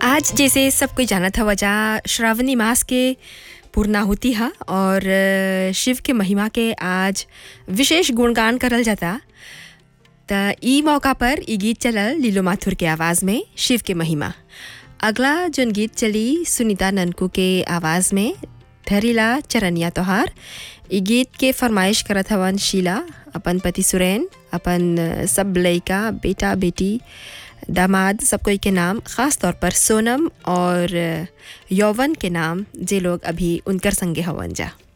आज जैसे सब कोई जानत हवा जा श्रावणी मास के पूर्णाहुति हा और अ, शिव के महिमा के आज विशेष गुणगान करल जाता त ई मौका पर ई गीत चलल लीलो माथुर के आवाज़ में शिव के महिमा अगला जोन गीत चली सुनीता ननकू के आवाज़ में धरीला चरनिया तोहार ई गीत के फरमाइश करत हवन शीला अपन पति सुरैन अपन अ, सब लइका बेटा बेटी दामाद सब कोई के नाम ख़ास तौर पर सोनम और अ, यौवन के नाम जे लोग अभी उनकर संगे हवन जा